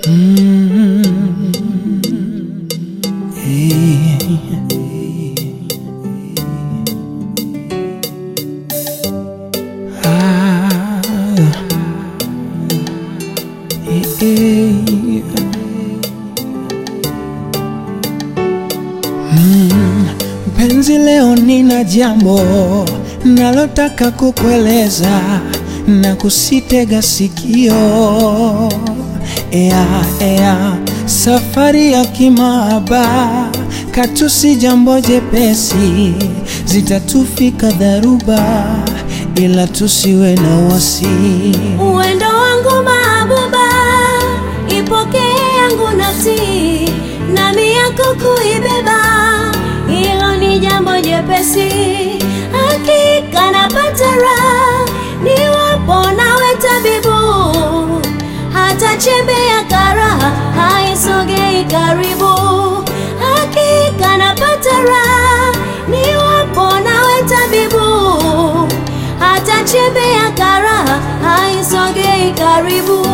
Mpenzi, leo nina jambo nalotaka kukueleza na kusitega sikio. Ea, ea, safari ya kimahaba katu si jambo jepesi, zitatufika dharuba, ila tusiwe na wasi. Uwendo wangu mahabuba, ipokee yangu nafsi, nami yako kuibeba, hilo ni jambo jepesi. Hakika napata raha niwapo nawe tabibu, hata chembe ya karaha haisogei karibu. Hakika napata raha niwapo nawe tabibu, hata chembe ya karaha haisogei karibu.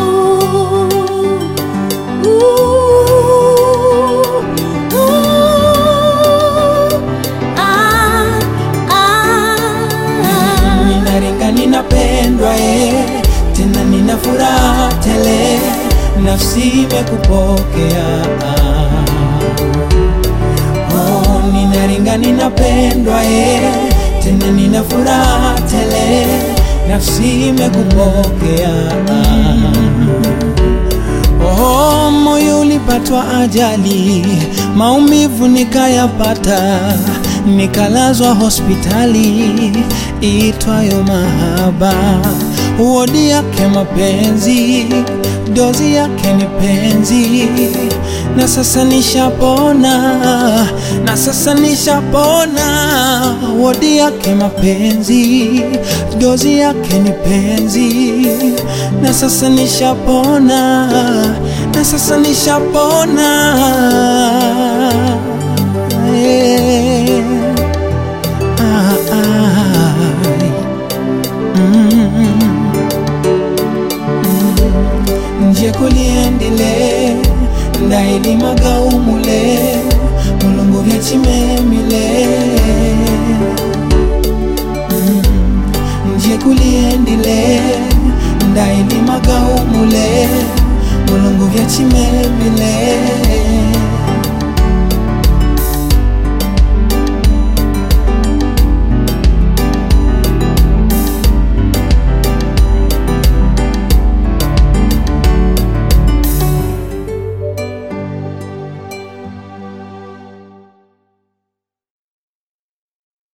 Ooh, ooh, ah, ah. Ninaringa, ninapendwa eh, tena nina furaha tele, nafsi imekupokea. Oh, ninaringa, ninapendwa eh, tena nina furaha tele, nafsi imekupokea. Oh, moyo ulipatwa ajali, maumivu nikayapata, nikalazwa hospitali itwayo mahaba. Wodi yake mapenzi, dozi yake ni penzi, na sasa nishapona, na sasa nishapona. Wodi yake mapenzi, dozi yake ni penzi, na sasa nishapona, na sasa nishapona. Yeah. Ah, ah. Mm. nje kuliendile ndailimaga umule mulungu vyachimemile Mm. nje kuliendile ndailimaga umule mulungu vyachimemile